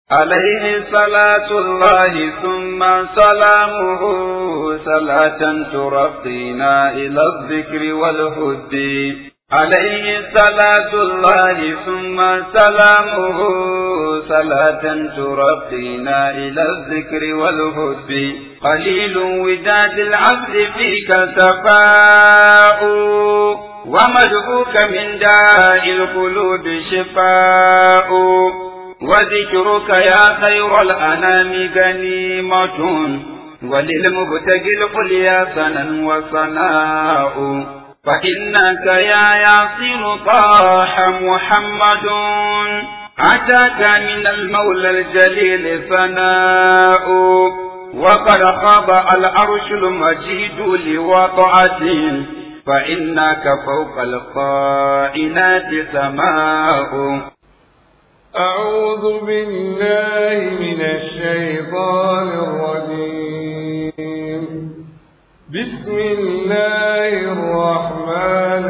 عليه صلاة الله ثم سلامه صلاة ترقينا إلى الذكر والهد عليه صلاة الله ثم سلامه صلاة ترقينا إلى الذكر والهد قليل وداد العبد فيك سفاء ومدعوك من داء القلوب شفاء وذكرك يا خير الأنام غنيمة وللمبتغي القليا سنا وصناء فإنك يا ياسر طاح محمد أتاك من المولى الجليل ثناء وقد خاب العرش المجيد لوضعته فإنك فوق القائنات سماء أعوذ بالله من الشيطان الرجيم بسم الله الرحمن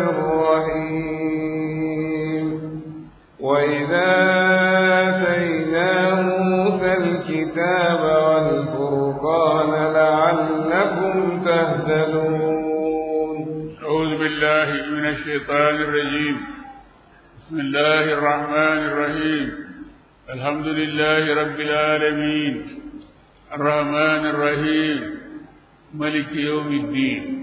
الرحيم وإذا آتينا موسى الكتاب والفرقان لعلكم تهتدون أعوذ بالله من الشيطان الرجيم بسم الله الرحمن الرحيم الحمد لله رب العالمين الرحمن الرحيم ملك يوم الدين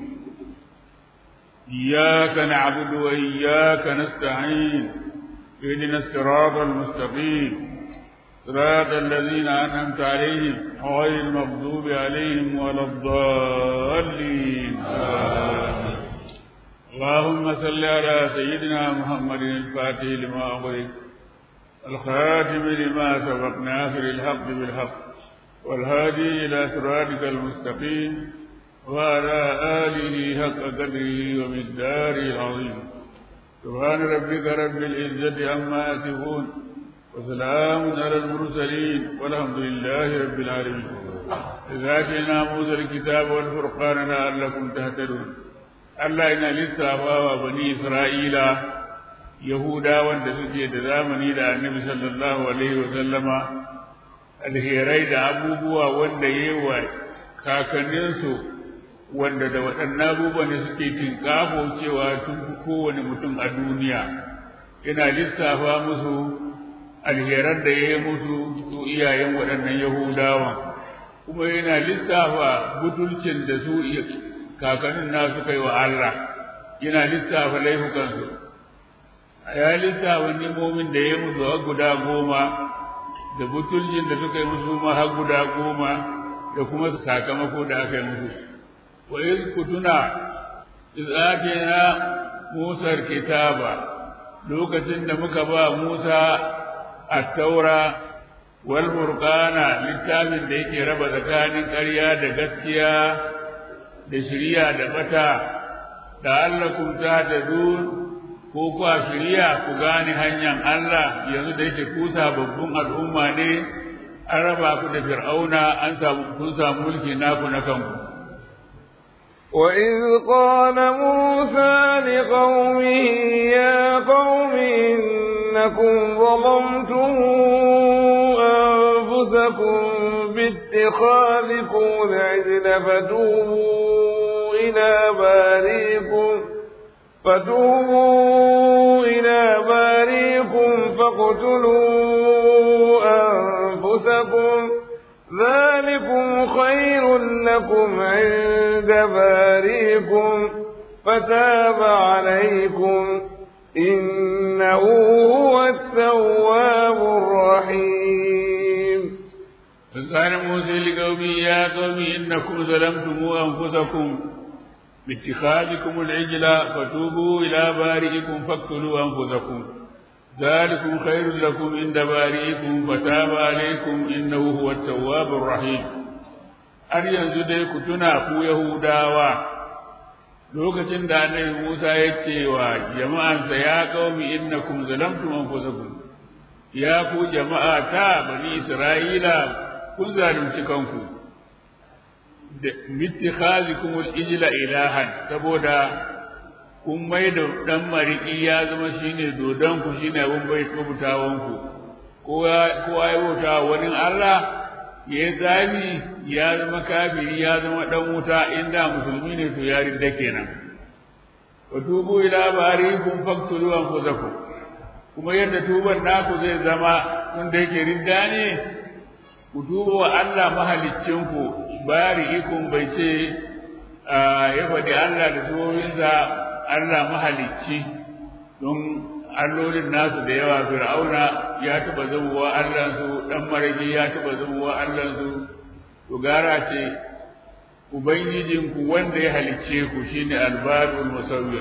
إياك نعبد وإياك نستعين اهدنا الصراط المستقيم صراط الذين أنعمت عليهم غير المغضوب عليهم ولا الضالين آمين اللهم صل على سيدنا محمد الفاتح لما أغلق الخاتم لما سبق ناصر الحق بالحق والهادي إلى صراطك المستقيم وعلى آله حق قدره ومقداره العظيم سبحان ربك رب العزة عما يصفون وسلام على المرسلين والحمد لله رب العالمين إذا آتينا موسى الكتاب والفرقان لعلكم تهتدون Allah yana lissafa wa bani Isra'ila Yahudawan da suke da zamani da annabi sallallahu Alaihi wasallama alherai da abubuwa wanda yi wa kakanninsu wanda da waɗannan abubuwan da suke tinkafo cewa tun fi kowane mutum a duniya yana lissafa musu alheran da ya yi musu su iyayen waɗannan Yahudawan kuma yana lissafa butulcin da su kakannin na suka yi wa Allah yana lissafa laifukansu ya lissafa nimomin da ya musu har guda goma da butulcin da suka yi musu ma har guda goma da kuma sakamako da aka yi musu wa iz kutuna iz atina Musa kitaba lokacin da muka ba Musa at-taura wal furqana littafin da yake raba tsakanin ƙarya da gaskiya da shirya da bata da Allah kun ta da ko kuwa shirya ku gane hanyar Allah yanzu da yake ku sababbin al'umma ne an raba ku da fir'auna an samu kun samu mulki naku na kanku وإذ قال موسى لقومه يا قوم إنكم ظلمتم أنفسكم باتخاذكم العجل فتوبوا إلى باريكم فتوبوا إلى باريكم فاقتلوا أنفسكم ذلكم خير لكم عند باريكم فتاب عليكم إنه هو التواب الرحيم فقال موسى لقومه يا قوم إنكم ظلمتم أنفسكم باتخاذكم العجل فتوبوا إلى بارئكم فاقتلوا أنفسكم ذلكم خير لكم عند بارئكم فتاب عليكم إنه هو التواب الرحيم har yanzu dai ku tuna ku Yahudawa lokacin da annabi Musa ya ce wa jama'ansa ya qaumi innakum zalamtum anfusakum ya ku jama'a ta bani Isra'ila kun zalunci kanku da mittikhazikum al-ijla ilahan saboda kun mai da dan mariki ya zama shine dodon ku shine abun bai kubutawan ku kowa ya bauta wani Allah ya zami ya zama kafiri ya zama dan wuta inda musulmi ne to ya ridda kenan wa tubu ila barikum faqtulu anfusakum kuma yadda tuban naku zai zama tun da yake ridda ne ku tuba wa Allah mahaliccinku bari'ikum bai ce ya faɗi Allah da suwoyinsa Allah mahalicci don allolin nasu da yawa fir'auna ya taɓa zamowa Allahnsu ɗan marage ya taɓa zamowa Allahnsu to gara ce ubangijinku wanda ya halicce ku shine albarul musawwir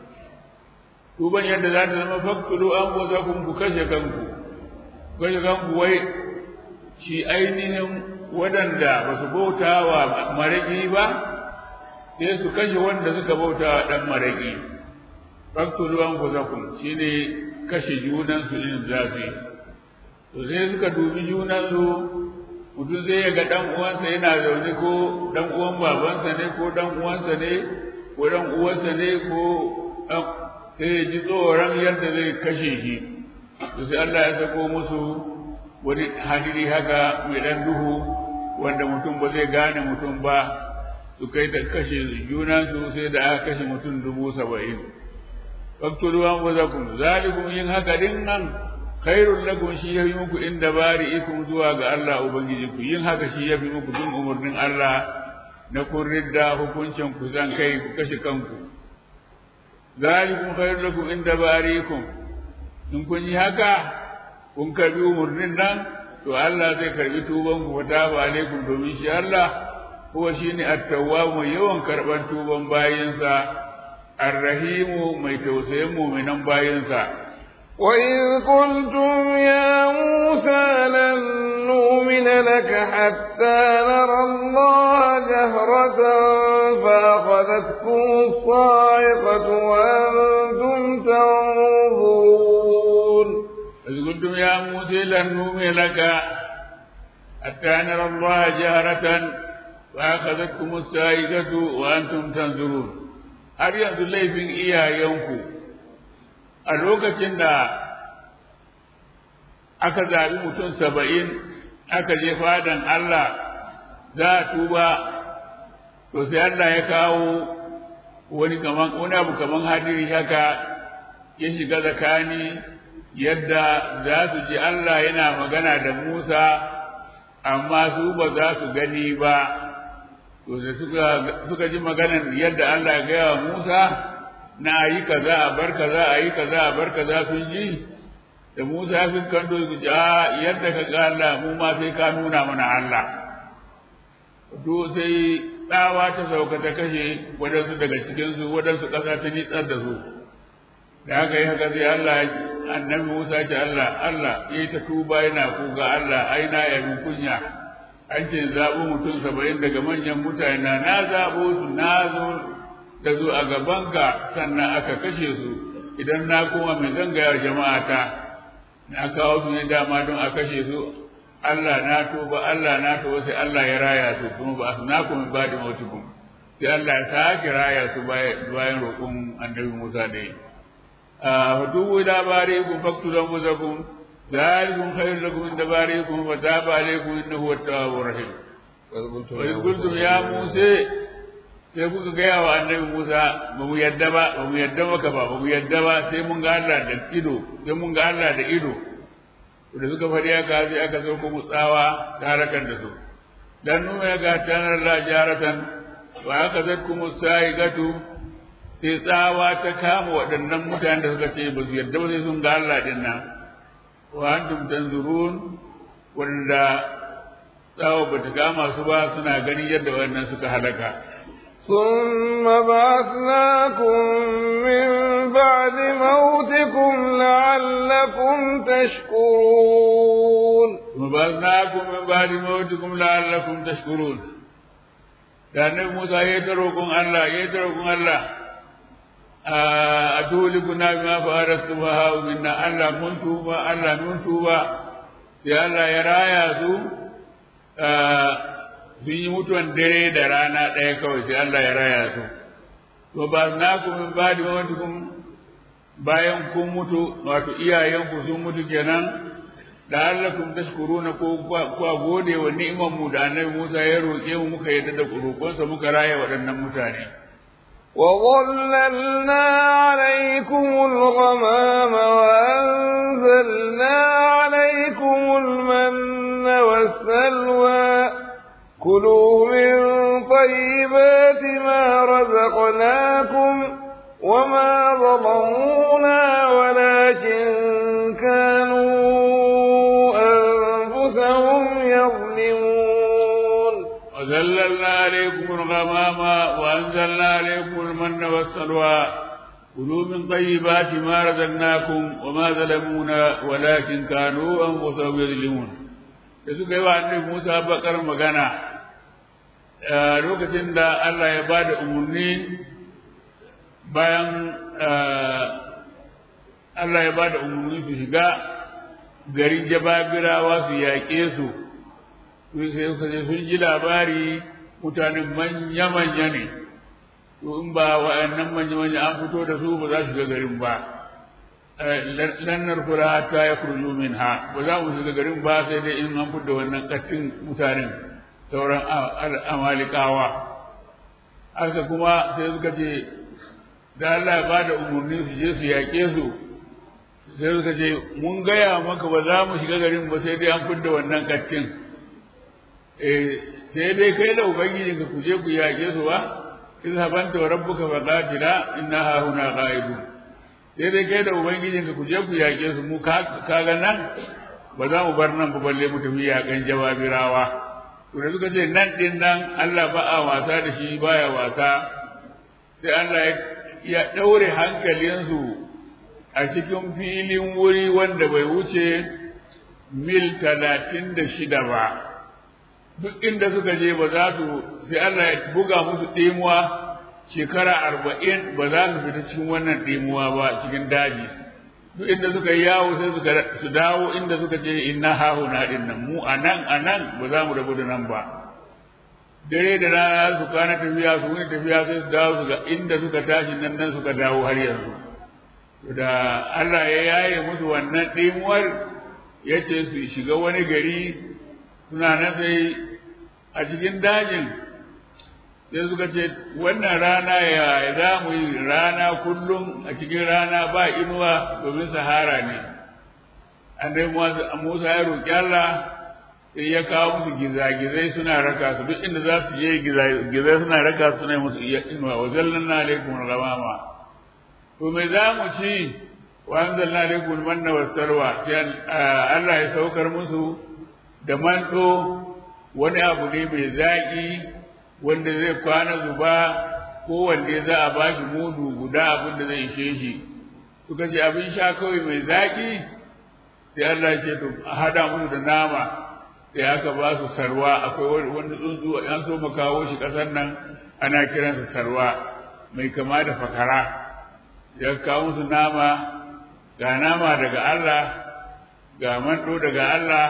tuban yadda za ta zama faktulu an goza kun ku kashe kanku kashe kanku wai shi ainihin waɗanda ba su bauta wa maragi ba sai su kashe wanda suka bauta wa ɗan maragi faktulu an goza kun shi ne kashe junansu in zafi to sai suka dubi junansu mutum zai ya ga ɗan uwansa yana zaune ko ɗan uwan babansa ne ko ɗan uwansa ne ko ɗan uwansa ne ko ɗan sai ya ji tsoron yadda zai kashe shi to sai Allah ya sako musu wani hadiri haka mai dan duhu wanda mutum ba zai gane mutum ba su kai da kashe junansu sai da aka kashe mutum dubu saba'in faktulu an wazakum zalikum yin haka din nan khairul lakum shi yafi muku inda bari'ikum zuwa ga Allah ubangijinku yin haka shi yafi muku bin umarnin Allah na kun ridda hukuncin ku zan kai ku kashe kanku zalikum khairul lakum inda bari'ikum in kun yi haka kun karbi umarnin nan to Allah zai karbi tuban ku fata ba alaikum domin shi Allah huwa shine at-tawwab mai yawan karban tuban bayinsa ar-rahimu mai tausayin mu'minan bayinsa وإذ قلتم يا موسى لن نؤمن لك حتى نرى الله جهرة فأخذتكم الصاعقة وأنتم تنظرون إذ قلتم يا موسى لن نؤمن لك حتى نرى الله جهرة فأخذتكم الصاعقة وأنتم تنظرون har yanzu laifin iyayenku a lokacin da aka zaɓi mutum saba'in aka je fadan Allah za a tuba to sai Allah ya kawo wani kaman wani abu kaman hadiri haka ya shiga tsakani yadda za su ji Allah yana magana da Musa amma su ba za su gani ba to da suka suka ji maganar yadda Allah ya gaya wa Musa na yi kaza a bar kaza a yi kaza a bar kaza sun ji da Musa ya fin kando su ji a yadda ka ga Allah mu ma sai ka nuna mana Allah to sai tsawa ta sauka ta kashe waɗansu daga cikinsu waɗansu ƙasa ta nitsar da su da haka yi haka sai Allah annabi Musa ce Allah Allah ya yi ta tuba yana kuga Allah ai na yabi kunya an ce zaɓo mutum saba'in daga manyan mutane na na zaɓo su na zo da zo a gabanka sannan aka kashe su idan na koma mai zangaya jama'a ta na kawo su ne dama don a kashe su Allah na tuba Allah na tuba sai Allah ya raya su kuma ba su na kuma ba da mautukun sai Allah ya sake raya su bayan roƙon annabi Musa da yi. فدووا إلى بارئكم فاقتلوا أنفسكم ذلكم خير لكم عند بارئكم فتاب عليكم إنه هو التواب الرحيم وإذ قلتم يا موسى sai kuka gaya wa annabi Musa ba mu yadda ba ba mu yadda maka ba ba mu yadda ba sai mun ga Allah da ido sai mun ga Allah da ido da suka faɗi haka sai aka zo ku tsawa ta harakar da su dan nuna ga tanar la jaratan wa aka zakku musaigatu sai tsawa ta kama waɗannan mutanen da suka ce ba su yarda ba sai sun ga Allah din nan wa antum tanzurun wanda tsawa ba ta kama su ba suna ganin yadda waɗannan suka halaka ثم بعثناكم من بعد موتكم لعلكم تشكرون ثم بعثناكم من بعد موتكم لعلكم تشكرون da annabi Musa ya yi ta roƙon Allah ya yi ta roƙon Allah a tulikuna bima fa'ala subhanahu minna Allah mun tuba Allah mun tuba sai Allah ya raya su sun yi mutuwan dare da rana ɗaya kawai sai Allah ya raya su to ba na ku min ba da mawatukum bayan kun mutu wato iyayenku sun mutu kenan la'allakum tashkuruna ko kwa gode wa ni'imar mu da annabi Musa ya roƙe mu muka yadda da roƙonsa muka raya waɗannan mutane وظللنا عليكم الغمام وأنزلنا عليكم المن والسلوى كلوا من طيبات ما رزقناكم وما ظلمونا ولكن كانوا أنفسهم يظلمون وذللنا عليكم الغمام وأنزلنا عليكم المن والسلوى كلوا من طيبات ما رزقناكم وما ظلمونا ولكن كانوا أنفسهم يظلمون da suka yi wa annabi Musa bakar magana lokacin da Allah ya ba da umarni bayan Allah ya ba da umarni su shiga garin jababirawa su yaƙe su sai suka ce sun ji labari mutanen manya-manya ne to in ba wa'annan manya-manya an fito da su ba za su ga garin ba lannar kula ta ya kurju min ha ba za mu shiga garin ba sai dai in an fito wannan kattin mutanen sauran amalikawa haka kuma sai suka ce da Allah ya bada umarni su je su yaƙe su sai suka ce mun gaya maka ba za mu shiga garin ba sai dai an fidda wannan kattin sai dai kai da ubangijin ka kuje ku yaƙe su ba izhabanta wa rabbuka fa qatila inna ha huna qa'idun sai dai kai da ubangijin ka kuje ku yaƙe su mu kaga nan ba za mu bar nan ba balle mu tafi yaƙan jawabirawa to da suka ce nan din nan Allah ba a wasa da shi baya wasa sai Allah ya ɗaure hankalinsu a cikin filin wuri wanda bai wuce mil talatin da shida ba duk inda suka je ba za su sai Allah ya buga musu ɗimuwa shekara arba'in ba za su fita cikin wannan ɗimuwa ba cikin daji duk inda suka yi yawo sai suka su dawo inda suka ce inna hahuna din nan mu a nan a nan ba za mu rabu da nan ba dare da rana su kana tafiya su wani tafiya sai su dawo su ga inda suka tashi nan nan suka dawo har yanzu da Allah ya yaye musu wannan ɗimuwar ya ce su shiga wani gari suna nan sai a cikin dajin sai suka ce wannan rana ya za mu yi rana kullum a cikin rana ba inuwa domin sahara ne annabi Musa ya roƙi Allah sai ya kawo musu gizagizai suna raka su duk inda za su je gizagizai suna raka su suna musu inuwa wa zallanna alaikum ghamama to me za mu ci wa anzalna alaikum manna wasarwa sai Allah ya saukar musu da manto wani abu ne mai zaƙi wanda zai kwana zuba ko wanda za a ba shi mudu guda abin da zai ishe shi suka ce abin sha kawai mai zaƙi sai Allah ya ce to a hada musu da nama sai aka ba su sarwa akwai wani tsuntsu an so mu kawo shi ƙasar nan ana kiransa sarwa mai kama da fakara ya kawo musu nama ga nama daga Allah ga manto daga Allah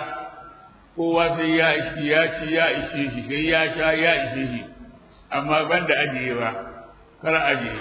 kowa sai ya ishi ya ci ya ishe shi sai ya sha ya ishe shi amma ban da ajiye ba kar ajiye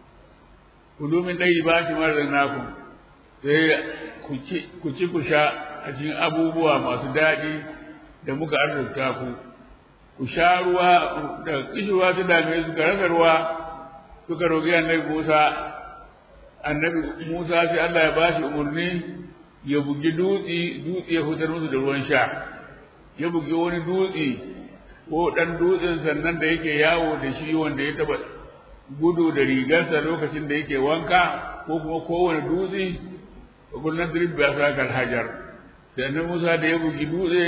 kudu min dai ba shi mara naku sai ku ci ku sha a cikin abubuwa masu daɗi da muka arzuta ku ku sha ruwa da kishirwa su dame su ka rasa ruwa suka roƙi annabi Musa annabi Musa sai Allah ya bashi umarni ya bugi dutse dutse ya fitar musu da ruwan sha ya bugi wani dutse ko ɗan dutsen sannan da yake yawo da shi wanda ya taɓa gudu da rigarsa lokacin da yake wanka ko kuma kowane dutse kullum drib ya sa kal hajar sannan Musa da ya bugi dutse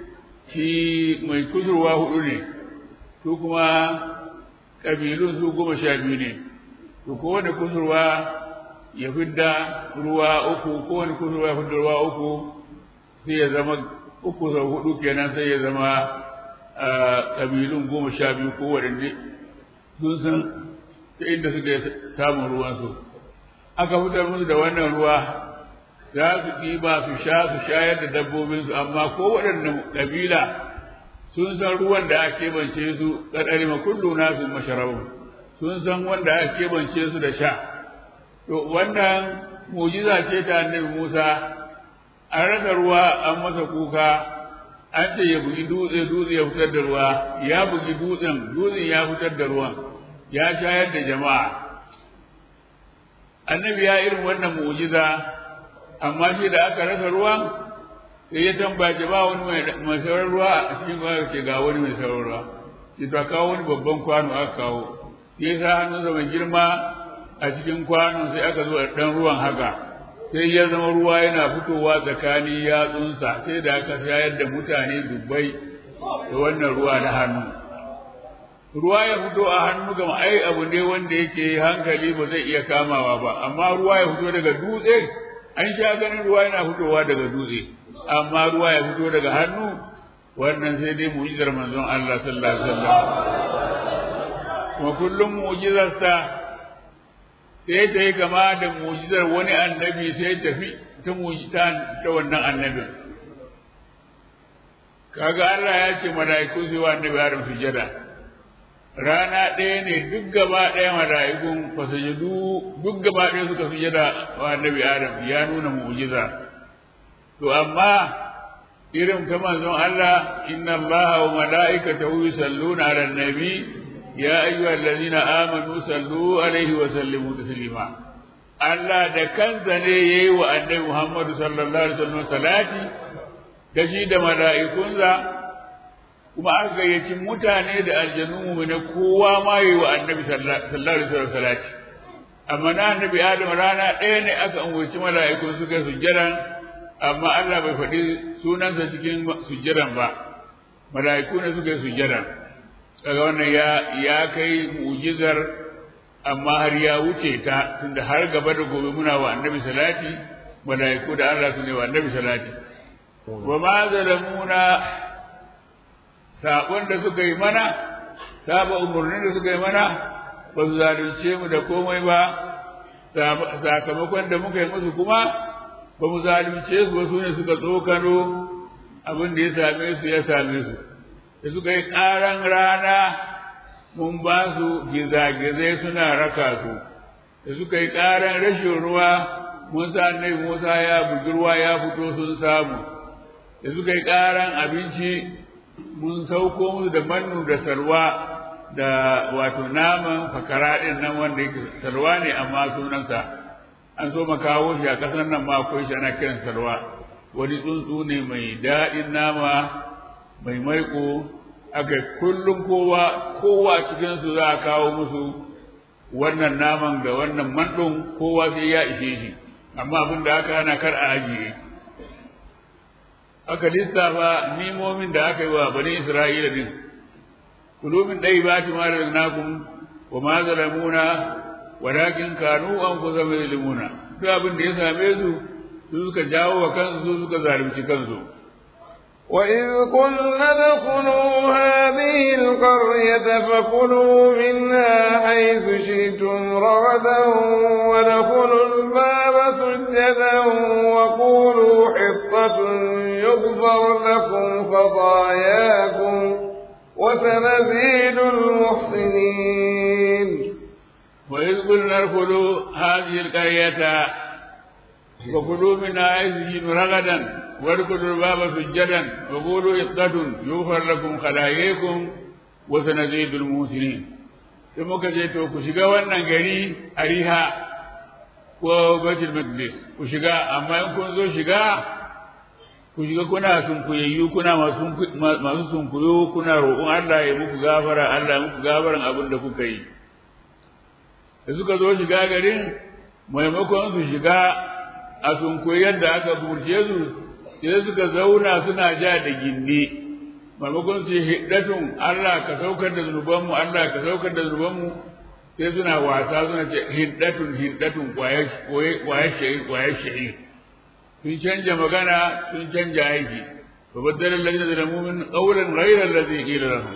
shi mai kusurwa hudu ne su kuma ƙabilun su goma sha biyu ne to kowane kusurwa ya fidda ruwa uku kowane kusurwa ya fidda ruwa uku sai ya zama uku sau hudu kenan sai ya zama ƙabilun goma sha biyu ko waɗanne sun san ta inda suke samun ruwansu aka fitar musu da wannan ruwa za su ɗiba su sha su shayar da dabbobinsu amma ko waɗanne ƙabila sun san ruwan da aka keɓance su ƙaɗari ma kullu nasu masharabun sun san wanda aka keɓance su da sha to wannan mujiza ce ta annabi Musa an rasa ruwa an masa kuka an ce ya bugi dutse dutse ya fitar da ruwa ya bugi dutsen dutsen ya fitar da ruwan ya shayar da jama'a annabi ya irin wannan mu'jiza amma shi da aka rasa ruwan sai ya tambaye ba wani mai sauran ruwa a cikin ruwa ce ga wani mai sauran ruwa sai ta kawo wani babban kwano aka kawo sai sa hannunsa mai girma a cikin kwano sai aka zo a ɗan ruwan haka sai ya zama ruwa yana fitowa tsakanin yatsunsa sai da aka shayar da mutane dubbai da wannan ruwa na hannu ruwa ya fito a hannu gama ai abu ne wanda yake hankali ba zai iya kamawa ba amma ruwa ya fito daga dutse an sha ganin ruwa yana fitowa daga dutse amma ruwa ya fito daga hannu wannan sai dai mu'jizar manzon Allah sallallahu alaihi wasallam kuma kullum mu'jizarsa sai ta yi kama da mu'jizar wani annabi sai tafi ta mu'jiza ta wannan annabin kaga Allah ya ce mala'iku su wa annabi Adam sujada rana ɗaya ne duk gaba ɗaya mala'ikun fasajadu duk gaba ɗaya suka sujada wa annabi Adam ya nuna mu'jiza to amma irin ta manzon Allah inna Allah wa mala'ikatahu yusalluna 'alan nabi ya ayyuhal ladina amanu sallu alaihi wa sallimu taslima Allah da kansa ne yayi wa annabi Muhammad sallallahu alaihi wasallam salati da shi da mala'ikunsa kuma aka gayyaci mutane da aljanu mu ne kowa ma yayi wa annabi sallallahu alaihi wasallam salati amma na annabi Adam rana ɗaya ne aka umurci mala'ikun suka sujjada amma Allah bai faɗi sunansa cikin sujjadan ba mala'iku ne suka yi sujjadan kaga wannan ya ya kai mu'jizar amma har ya wuce ta tunda har gaba da gobe muna wa annabi salati malaiku da Allah su ne wa annabi salati wa ma zalamuna sabon da suka yi mana saba umurnin da suka yi mana ba su zalunce mu da komai ba sakamakon da muka yi musu kuma ba mu zalunce su ba su ne suka tsokano abin da ya same su ya same su da suka yi ƙaran rana mun ba su gizagizai suna raka su da suka yi ƙaran rashin ruwa mun sa annabi Musa ya bugi ruwa ya fito sun samu da suka yi ƙaran abinci mun sauko musu da mannu da salwa da wato naman fakara ɗin nan wanda yake salwa ne amma sunansa an so kawo shi a ƙasar nan ma akwai shi ana kiran salwa wani tsuntsu ne mai daɗin nama mai maiko aka kullum kowa kowa cikin su za a kawo musu wannan naman da wannan mandon kowa sai ya ishe shi amma abin da aka hana kar a ajiye aka lissafa nimomin da aka yi wa bani isra'ila din kulumin ɗai ba ti mara nakum wa ma zalamuna walakin kanu an kusa mai limuna duk abin da ya same su su suka jawo wa kansu su suka zalunci kansu وإذ قلنا ادخلوا هذه القرية فكلوا منها حيث شئتم رغدا وادخلوا الباب سجدا وقولوا حطة يغفر لكم خطاياكم وسنزيد المحسنين وإذ قلنا ادخلوا هذه القرية وكلوا منها حيث شئتم رغدا وادخلوا الباب سجدا وقولوا حطة يغفر لكم خطاياكم وسنزيد المحسنين sai muka ce to ku shiga wannan gari a riha ko baitul maqdis ku shiga amma in kun zo shiga ku shiga kuna sunkuyayyu kuna masu sunkuyo kuna roƙon Allah ya muku gafara Allah ya muku gafaran abin da kuka yi da suka zo shiga garin maimakon su shiga a sunkuyi yadda aka burce su sai suka zauna suna ja da gindi maimakon su hiddatun Allah ka saukar da zunubanmu Allah ka saukar da zunubanmu sai suna wasa suna ce hiddatun hiddatun kwayar shahir kwayar shahir sun canja magana sun canja aiki fa baddala alladhina zalamu min qawlan ghayra alladhi qila lahum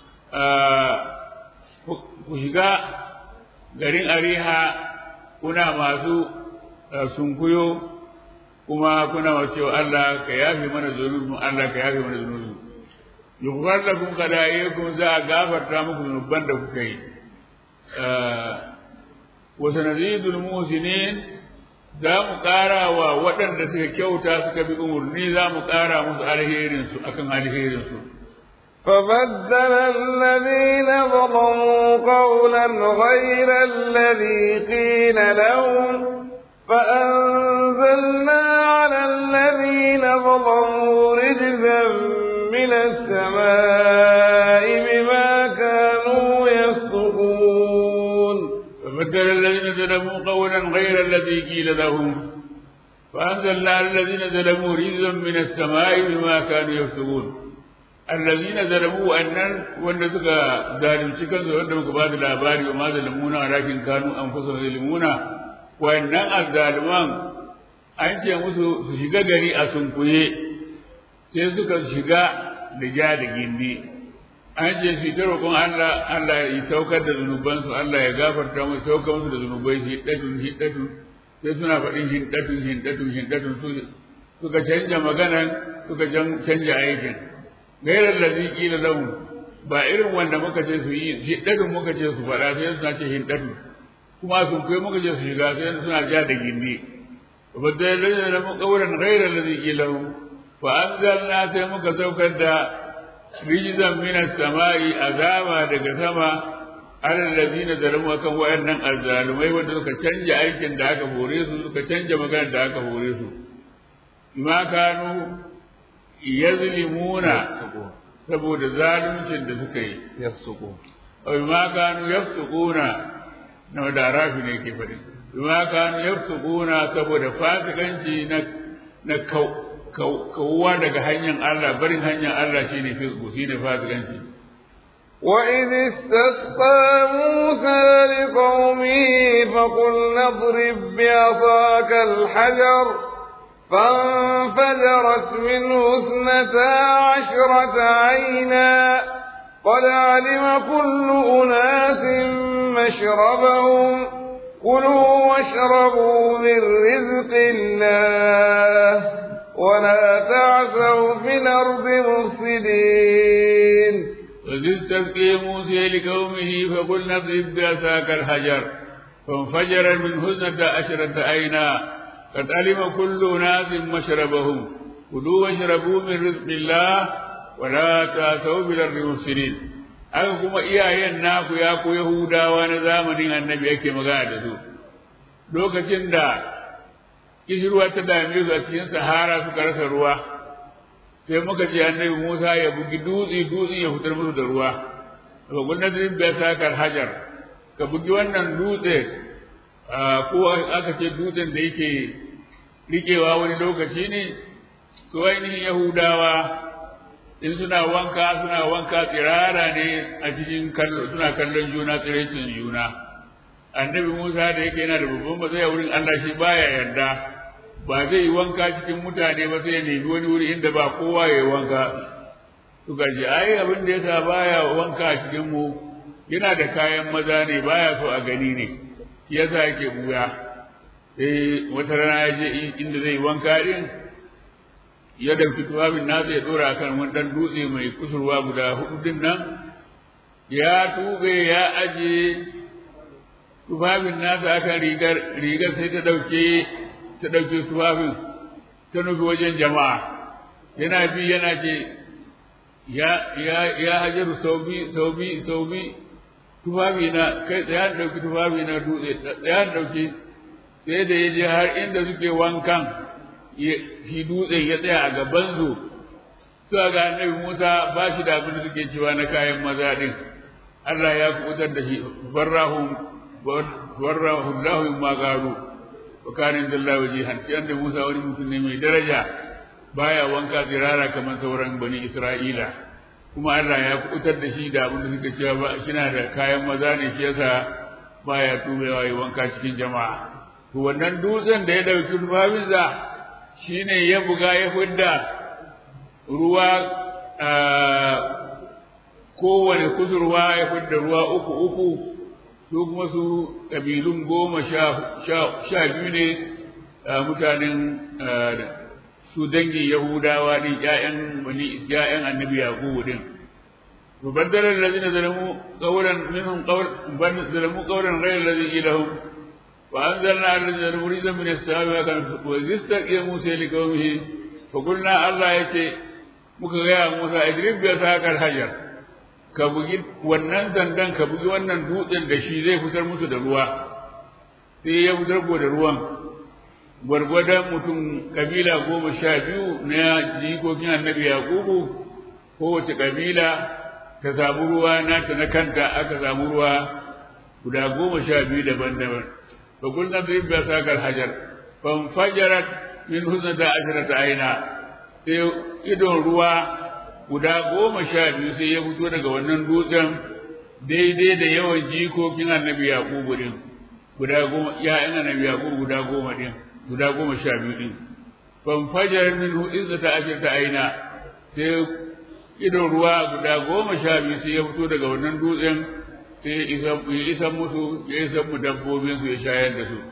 ku shiga garin ariha kuna masu sunkuyo kuma kuna masu cewa Allah ka yafe mana zunubin Allah ka yafe mana zunubin yughfar lakum qada'iyakum za a gafarta muku zunuban da kuka yi wa sanazidul muhsinin za mu ƙara wa waɗanda suka kyauta suka bi umarni za mu ƙara musu alherinsu akan alherinsu فبدل الذين ظلموا قولا غير الذي قيل لهم فأنزلنا على الذين ظلموا رجزا من السماء بما كانوا يفسقون فبدل الذين ظلموا قولا غير الذي قيل لهم فأنزلنا على الذين ظلموا رجزا من السماء بما كانوا يفسقون الذين ظلموا أنن وأن سكا ظالم شكا وأن مكبات الأباري وما ظلمونا ولكن كانوا أنفسهم يظلمون وأن الظالمان an ce musu su shiga gari a sunkuye sai suka shiga da ja da gindi an ce su ta roƙon Allah Allah ya saukar da zunubansu Allah ya gafarta musu saukar musu da zunubai hiddatun hiddatun sai suna faɗin hiddatun hiddatun hiddatun su suka canja maganan suka canja aikin gairar da ziki da lahu ba irin wanda muka ce su yi hiddatun muka ce su faɗa sai suna ce hiddatun kuma sun kai muka ce su shiga sai suna ja da gindi وبدل الذين لم قولا غير الذي قيل لهم فأنزلنا سيمك سوكا رجزا من السماء عذابا daga sama على الذين ظلموا kan wayannan azzalumai wanda suka canja aikin da aka hore su suka canja maganar da aka hore su ma kanu yazlimuna saboda zaluncin da suka yi yafsuqu aw ma kanu yafsuquna na da rafi ne ke faɗi ma kanu yafsuquna saboda fasikanci na na kawuwa daga hanyar Allah barin hanyar Allah shine fisku shine fasikanci وإذ استسقى موسى لقومه فقلنا اضرب بعصاك الحجر فانفجرت منه اثنتا عشرة عينا قد علم كل أناس مشربهم كلوا واشربوا من رزق الله ولا تعثوا في الأرض مفسدين وإذ استسقي موسى لقومه فقلنا اضرب بعصاك الحجر فانفجر منه اثنتا عشرة عينا قد علم كل ناس مشربهم كلوا واشربوا من رزق الله ولا تعثوا في الأرض مفسدين haka kuma iyayen naku ya ku Yahudawa na zamanin annabi yake magana da su lokacin da kishirwa ta dame su a cikin sahara suka rasa ruwa sai muka ce annabi Musa ya bugi dutse dutse ya fitar musu da ruwa daga gwamnatin bai sakar hajar ka bugi wannan dutse ko aka ce dutsen da yake rikewa wani lokaci ne to ainihin Yahudawa in suna wanka suna wanka tsirara ne a cikin kallo suna kallon juna tsiraicin juna annabi Musa da yake yana da babban matsayi a wurin Allah shi baya yarda ba zai yi wanka cikin mutane ba sai ya nemi wani wuri inda ba kowa ya yi wanka suka ce ai abin da yasa baya wanka a cikin mu yana da kayan maza ne baya so a gani ne shi yasa yake buya eh wata rana ya je inda zai wanka din ya dauki tufafin nasa ya dora kan wani dan dutse mai kusurwa guda hudu din nan ya tube ya aje tufafin nasa akan rigar rigar sai ta dauke ta dauke tufafin ta nufi wajen jama'a yana bi yana ce ya ya ya hajaru saubi saubi saubi tufafi na kai tsaya dauki tufafi na dutse tsaya dauki sai da ya je har inda suke wankan shi dutsen ya tsaya a gaban su suka ga annabi Musa ba shi da abin da suke cewa na kayan maza din Allah ya kubutar da shi barrahum barrahu Allah ma garu wa kana inda Allah wajihan shi annabi Musa wani mutum ne mai daraja baya wanka tsirara kamar sauran bani Isra'ila kuma Allah ya kubutar da shi da abin da suke cewa ba kina da kayan maza ne shi yasa baya tubewa yi wanka cikin jama'a to wannan dutsen da ya dauki tufafinsa shine ya buga ya fidda ruwa kowane kusurwa ya fidda ruwa uku uku su kuma su ƙabilun goma sha biyu ne mutanen su dangin yahudawa ne ƴaƴan wani ƴaƴan annabi yaqubu din to baddala allazina zalamu qawlan minhum qawl zalamu qawlan ghayra allazi ilahum وأنزلنا على الذين مريدا من السماء وكان وإذ استقي موسى لقومه فقلنا الله يتي muka gaya Musa idrib bi sakal hajar ka bugi wannan dandan ka bugi wannan dutsen da shi zai fitar musu da ruwa sai ya fitar da ruwan gwargwadon mutum kabila goma sha biyu na jikokin annabi yaqubu kowace kabila ta samu ruwa nata na kanta aka samu ruwa guda goma sha biyu daban-daban fa kulna bi bi sakal hajar fan fajarat min husnata ashrata aina sai idon ruwa guda goma sha biyu sai ya fito daga wannan dutsen daidai da yawan jikokin annabi yaqubu din guda goma ya'yan annabi yaqubu guda goma din guda goma sha biyu din fan fajarat min husnata ashrata aina sai idon ruwa guda goma sha biyu sai ya fito daga wannan dutsen sai ya isa musu ya isa mu dabbobin su ya shayar da su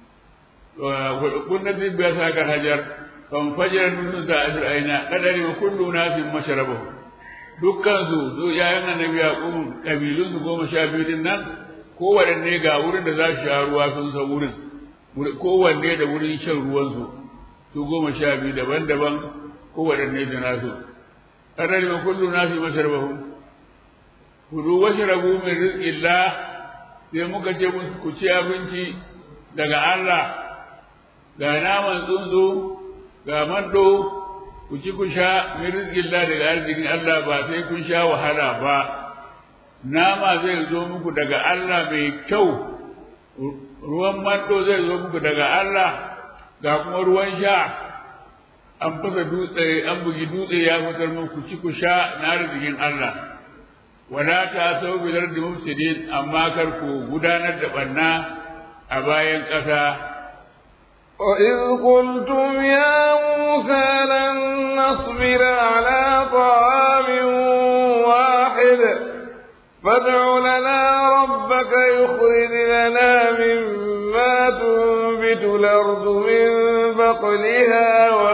kunna bin biya sa kan hajar kan fajar min da ashir aina kadari wa kullu nasin mashrabahu dukkan su su yayan annabi yaqub kabilun su goma sha biyu din nan kowanne ga wurin da za su sha ruwa sun san wurin kowanne da wurin shan ruwan su su goma sha biyu daban-daban kowanne da nasu kadari wa kullu nasin mashrabahu kudu washrabu min rizqillah sai muka ce musu ku ci abinci daga Allah ga naman tsuntsu ga mando ku ci ku sha min rizqillah daga arzikin Allah ba sai kun sha wahala ba nama zai zo muku daga Allah mai kyau ruwan mando zai zo muku daga Allah ga kuma ruwan sha an fasa dutse an bugi dutse ya fitar muku ci ku sha na arzikin Allah wala ta sau bilar da mufsidin amma kar ku gudanar da banna a bayan ƙasa وإذ قلتم يا موسى لن نصبر على طعام واحد فادع لنا ربك يخرج لنا مما تنبت الأرض من بقلها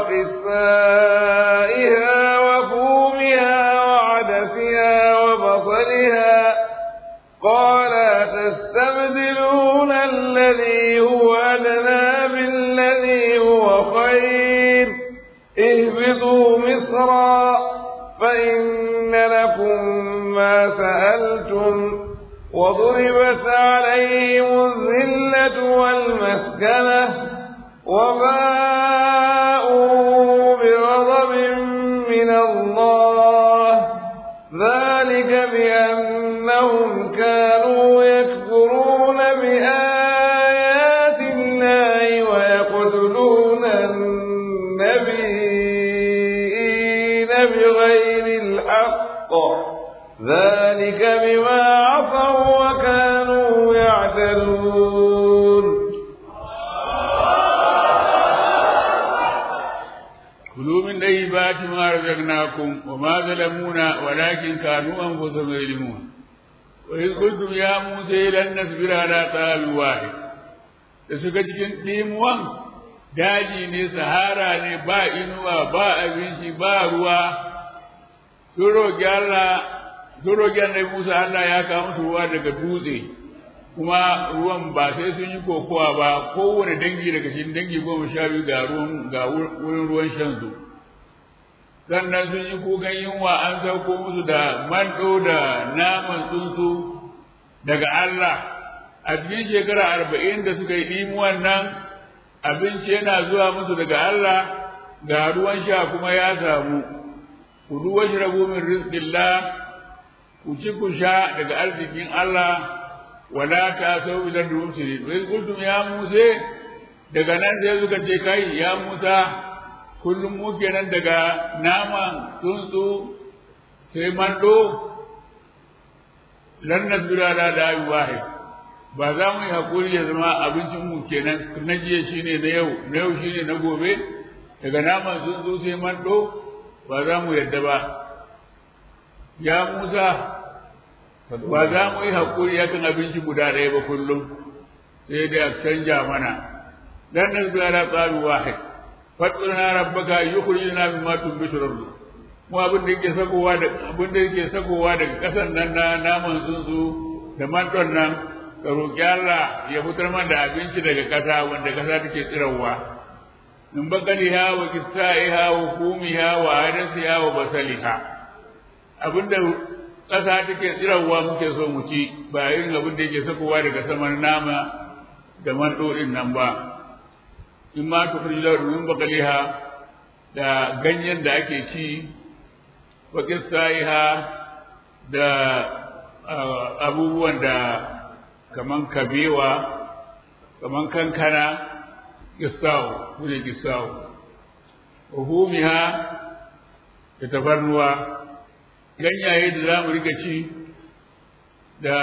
وقثائها وفومها وعدسها وبصلها قال تستبدلون الذي هو أدنى بالذي هو خير اهبطوا مصرا فإن لكم ما سألتم وضربت عليهم الذلة والمسكنة وباءوا بغضب من الله ذلك بأنهم كانوا يكفرون بآيات الله ويقتلون النبيين بغير الحق ذلك بما عصوا وكانوا يعتدون كلوا من طيبات ما رزقناكم وما ظلمونا ولكن كانوا انفسهم يظلمون وإذ قلتم يا موسى لن نصبر على طعام واحد da suka cikin ɗimuwan daji ne sahara ne ba inuwa ba abinci ba ruwa sun roƙi Allah sun roƙi annabi Musa Allah ya kawo musu ruwa daga dutse kuma ruwan ba sai sun yi kokowa ba kowane dangi daga cikin dangi goma sha biyu ga ruwan ga wurin ruwan shan su sannan sun yi kukan yunwa an sauko musu da manɗo da naman tsuntsu daga Allah a cikin shekara arba'in da suka yi ɗimuwan nan abinci yana zuwa musu daga Allah ga ruwan sha kuma ya samu ku duwa shi rabu min rizqillah ku ci ku sha daga arzikin Allah wala ta sau idan da mufsidin wai kuntum ya muse daga nan sai suka ce kai ya musa kullum mu kenan daga naman tsuntsu sai mando lan nasbira da da'i wahid ba za mu yi hakuri ya zama abincin mu kenan na jiya shine na yau na yau shine na gobe daga naman tsuntsu sai mando ba za mu yadda ba ya musa ba za mu yi hakuri yakan abinci guda ɗaya ba kullum sai dai a canja mana lan nasbira da da'i wahid fadluna rabbaka yukhrijuna mimma tunbitu al-ardh mu abin da yake sakowa da abin da yake sakowa daga kasan nan na naman tsuntsu da manton nan ka roƙi Allah ya fitar man da abinci daga ƙasa wanda ƙasa take tsirarwa min bakaliha wa kisaiha wa kumiha wa adasiha wa basaliha abinda ƙasa take tsirarwa muke so mu ci ba irin abin da yake sakowa daga saman nama da manɗoɗin nan ba in ma tukhrij lahu min bakaliha da ganyen da ake ci wa kisaiha da abubuwan da kaman kabewa kaman kankana gisawo kune gisawo uhumiha da tafarnuwa ganyaye da za mu rika ci da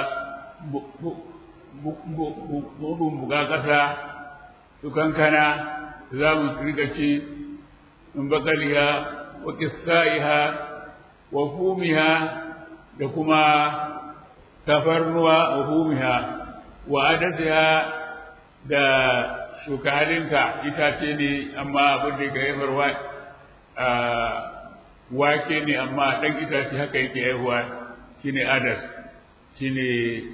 buga ƙasa su kankana da za mu rika ci min bakaliha wa kisaiha wa fumiha da kuma tafarnuwa wa humiha wa adadiha da shukahalinka itace ne amma abin da ya haifarwa a wake ne amma ɗan itace haka yake haihuwa shine adas shine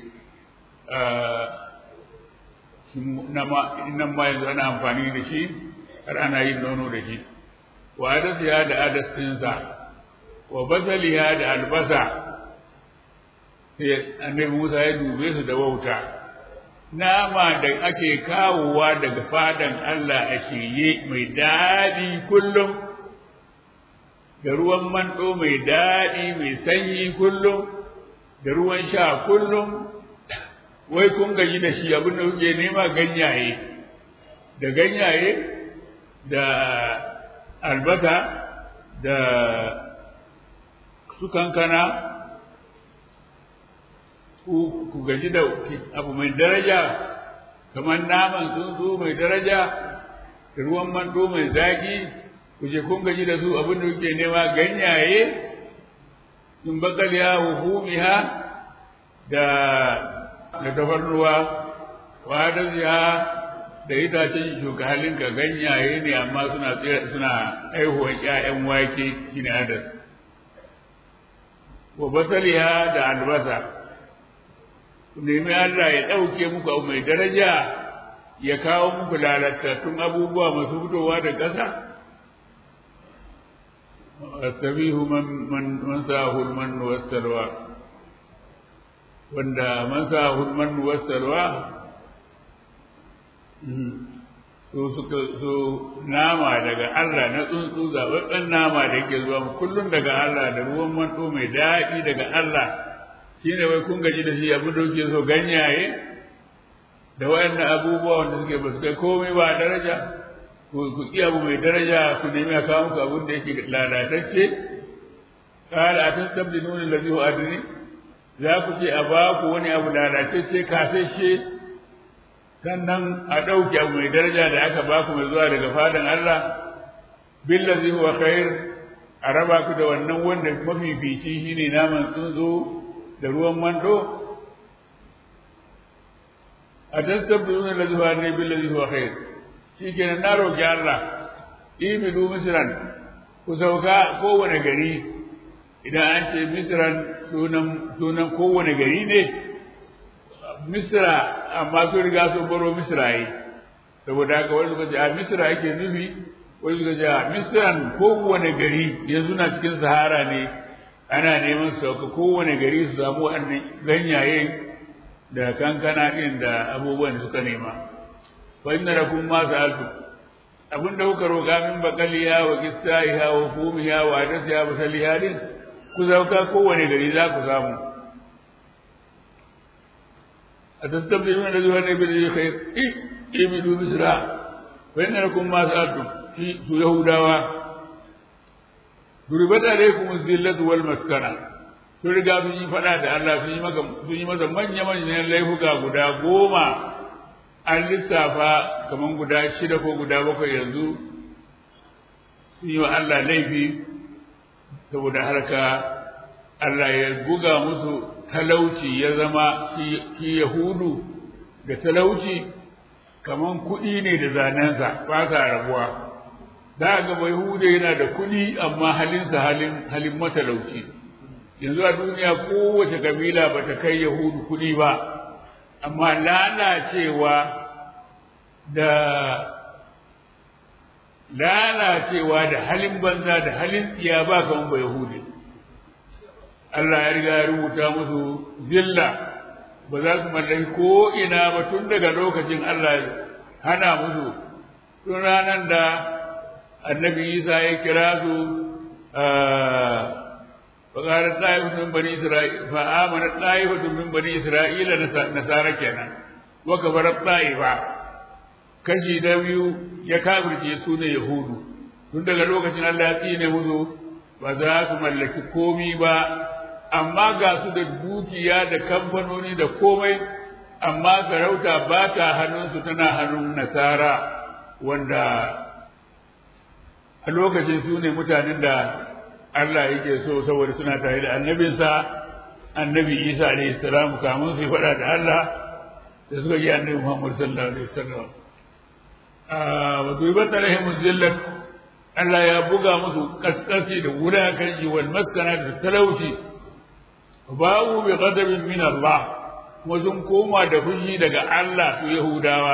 nan ma yanzu ana amfani da shi har ana yin nono da shi wa adasiha da adas ɗinsa wa basaliha da albasa sai annabi Musa ya dube su da wauta nama da ake kawowa daga fadan Allah a shirye mai daɗi kullum da ruwan manɗo mai daɗi mai sanyi kullum da ruwan sha kullum wai kun gaji da shi abin da kuke nema ganyaye da ganyaye da albasa da su kankana ku gaji da abu mai daraja kamar naman tsuntsu mai daraja da ruwan mando mai zaki ku je kun gaji da su abin da kuke nema ganyaye in bakaliya humiha da da tafarnuwa wa da ziya da itacen shuka halinka ganyaye ne amma suna suna aihuwan ƴaƴan wake shine adas wa basaliha da albasa ku nemi Allah ya ɗauke muku abu mai daraja ya kawo muku lalatattun abubuwa masu fitowa da ƙasa asabihu man man man sahul man wasarwa wanda man sahul man wasarwa su suka su nama daga Allah na tsuntsu zaɓaɓɓen nama da yake zuwa kullum daga Allah da ruwan manto mai daɗi daga Allah shi ne wai kun gaji da shi abin da kuke so ganyaye da wayannan abubuwa wanda suke ba su kai komai ba daraja ku ƙi abu mai daraja ku nemi a kawo muku abin da yake lalatacce kala a tastabdiluna allazi huwa adni za ku ce a ba ku wani abu lalatacce kafeshe sannan a ɗauke abu mai daraja da aka ba ku mai zuwa daga fadan Allah billazi huwa khair a raba ku da wannan wanda mafifici shine naman tsuntsu da ruwan mando a tastabdiluna allazi huwa adni billazi huwa khair shikenan na roki Allah ibidu misran ku sauka kowane gari idan an ce misran sunan sunan kowane gari ne misra amma sun riga sun baro misra yi saboda haka wani suka ce a misra yake nufi wani suka ce a misran kowane gari yanzu na cikin sahara ne ana neman sauka kowane gari su samu wannan ganyaye da kankana ɗin da abubuwan da suka nema fa inna lakum ma sa'altu abinda kuka roƙa min bakaliya wa qissaiha wa fumiha wa adasiha wa saliha din ku sauka kowane gari za ku samu أتستبدلون الذي هو النبي خير اعبدوا مصر فإن لكم ما سألتم في يهودا ضربت عليكم الذلة والمسكنة sun riga sun yi faɗa da Allah sun yi maka sun yi masa manya manyan laifuka guda goma an lissafa kaman guda shida ko guda bakwai yanzu sun yi wa Allah laifi saboda harka Allah ya buga musu talauci ya zama shi Yahudu da talauci kaman kuɗi ne da zanensa ba sa rabuwa za ga bai Yahudu yana da kuɗi amma halinsa halin halin matalauci yanzu a duniya kowace kabila ba ta kai Yahudu kuɗi ba amma lalacewa da lalacewa da halin banza da halin tsiya ba kaman ba yahudi Allah ya riga ya rubuta musu zilla ba za su mallaki ko ina ba tun daga lokacin Allah ya hana musu tun ranar da annabi Isa ya kira su فقالت طائفة من بني إسرائيل فآمنت طائفة من بني إسرائيل نصارى كنا وكفرت طائفة kashi na biyu ya kafirce su ne Yahudu tun daga lokacin Allah ya tsine musu ba za su mallaki komi ba amma ga su da dukiya da kamfanoni da komai amma sarauta ba ta hannunsu tana hannun nasara wanda a lokacin su ne mutanen da Allah yake so saboda suna tare da annabinsa annabi Isa alaihi salam kamun su faɗa da Allah da suka ji annabi Muhammad sallallahu alaihi wasallam wa dubat alaihim zillat Allah ya buga musu kaskasi da wulakanci wal maskana da talauci ba'u bi ghadabin min Allah kuma sun koma da fushi daga Allah su Yahudawa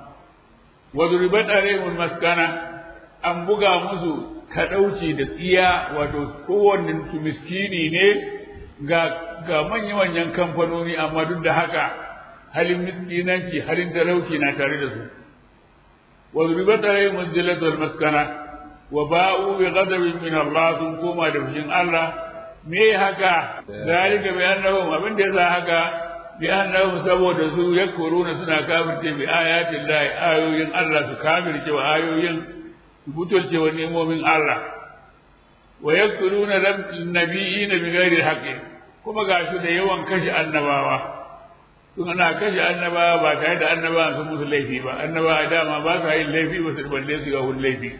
wa dubat alaihim maskana an buga musu kadauci da tsiya wato kowanne su miskini ne ga ga manya-manyan kamfanoni amma duk da haka halin miskinanci halin talauci na tare da su wa zuribat alaihim zillatu wal maskana wa ba'u bi ghadabin min Allah sun koma da fushin Allah me haka zalika bi annahum abin da yasa haka bi annahum saboda su yakuruna suna kafirce bi ayatin Allah ayoyin Allah su kafirce wa ayoyin su butulce wa nemomin Allah wa yakuruna nabiyina bi ghairi haqqi kuma gashi da yawan kashe annabawa sun ana kashe annabawa ba tare da annabawa sun musu laifi ba annabawa dama ba sa yin laifi ba su balle su ga laifi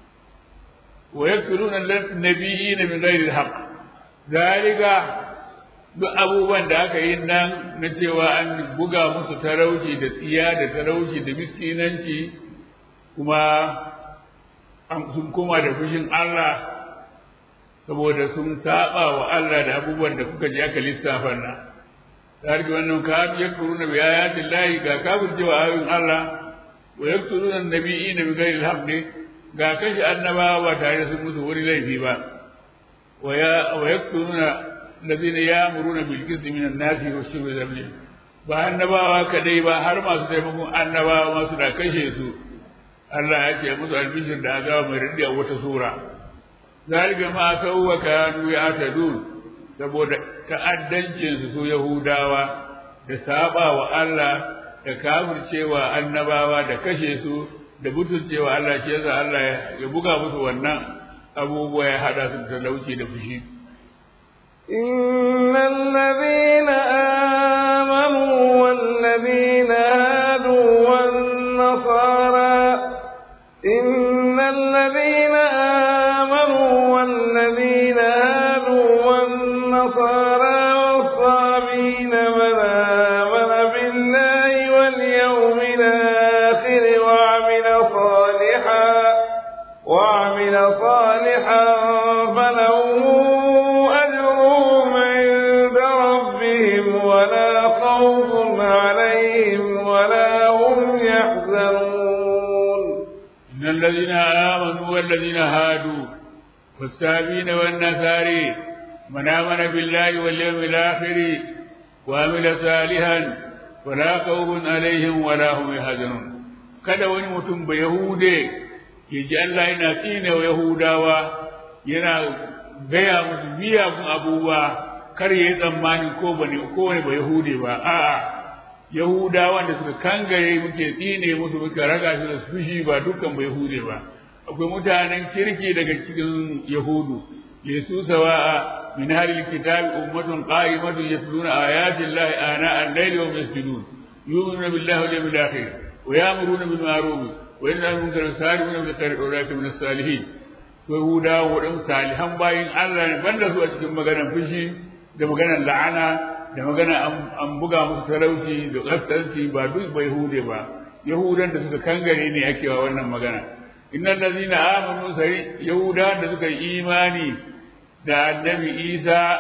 wa yakuruna nabiyina bi ghairi haqqi zalika duk abubuwan da aka yi nan na cewa an buga musu talauci da tsiya da talauci da miskinanci kuma sun koma da fushin Allah saboda sun saba wa Allah da abubuwan da kuka ji aka lissafa na tarki wannan ka yakuru na biyayatin lahi ga kafir cewa ayoyin Allah wa yakuru na nabiyyi na bighairi alhaq ga kashi annabawa ba tare da sun musu wani laifi ba wa yakturuna alladhina ya'muruna bil qisti min an-nasi wa shirbi dhalil ba annabawa kadai ba har masu taimakon annabawa ma suna kashe su Allah ya ce musu albishir da azaba mai radi a wata sura zalika ma sawwa kanu ya'tadun saboda ta'addancin su su yahudawa da saba wa Allah da kafircewa annabawa da kashe su da butulcewa Allah shi yasa Allah ya buga musu wannan abubuwa ya hada su da talauci da fushi إن الذين آمنوا والذين هادوا والنصارى إن الذين آمنوا والذين هادوا والنصارى والصابين من آمن بالله واليوم الآخر وعمل صالحا وعمل صالحا فلهم أجرهم عند ربهم ولا خوف عليهم ولا هم يحزنون إن الذين آمنوا والذين هادوا والسابين والنصاري من آمن بالله واليوم الآخر وعمل صالحا ولا خوف عليهم ولا هم يحزنون kada wani mutum ba Yahude ya ji Allah yana tsine wa Yahudawa yana gaya musu miyagun abubuwa kar ya yi tsammanin ko ba ne ko wani ba Yahude ba a'a Yahudawan da suka kangare muke tsine musu muka raga su da fushi ba dukkan ba Yahude ba akwai mutanen kirki daga cikin Yahudu lesu sawa'a min halil kitabi ummatun qa'imatun yatluna ayati llahi ana al-layli wa yasjudun yu'minuna billahi wal yawmil akhir wa ya'muruna bil ma'ruf wa yanhuna 'anil munkari wa yusari'una bil khairi wa ulaika min as-salihin to Yahudawa waɗansu salihan bayin Allah ne banda su a cikin maganar fushi da maganar la'ana da magana an buga musu talauci da ƙasƙanci ba duk bai hude ba yahudan da suka kangare ne ake wa wannan magana innal ladina amanu sai yahudan da suka yi imani da annabi isa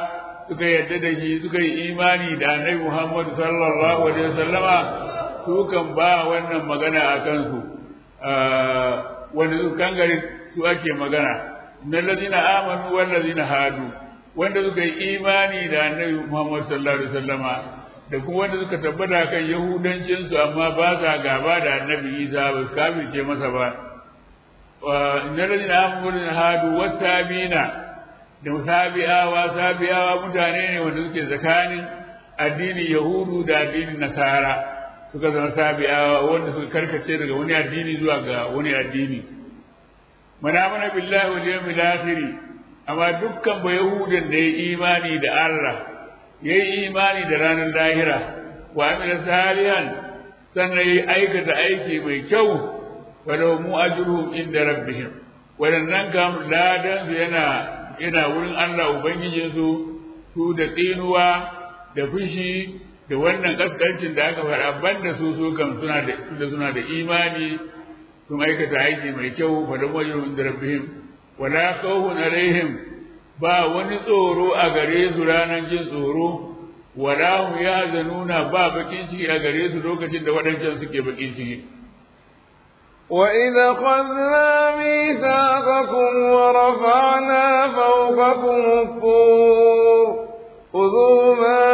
suka yarda da shi suka yi imani da annabi Muhammad sallallahu alaihi wasallama su kan ba wannan magana a kansu wanda su kangare su ake magana na lazina amanu wal lazina hadu wanda suka yi imani da annabi Muhammad sallallahu alaihi wasallama da kuma wanda suka tabbata kan yahudancin su amma ba sa gaba da annabi Isa ba su kafirce masa ba na lazina amanu wal lazina hadu wasabina da sabi'awa sabi'awa mutane ne wanda suke tsakanin addinin yahudu da addinin nasara suka zama sabi'awa wanda suka karkace daga wani addini zuwa ga wani addini mana mana billahi wal yawmil akhir amma dukkan ba yahudan da ya imani da Allah yayi imani da ranar lahira wa amila salihan sannan yayi aikata aiki mai kyau walau mu ajruhum inda rabbihim wadannan kam ladan su yana yana wurin Allah ubangijinsu su da tsinuwa da fushi da wannan kaskancin da aka faɗa banda su su kan suna da da suna da imani sun aikata aiki mai kyau fa da wajhum da rabbihim wala khawfun alaihim ba wani tsoro a gare su ranar jin tsoro wala hum yazanuna ba bakin ciki a gare su lokacin da waɗancan suke bakin ciki وإذا خذنا ميثاقكم ورفعنا فوقكم الطور خذوا ما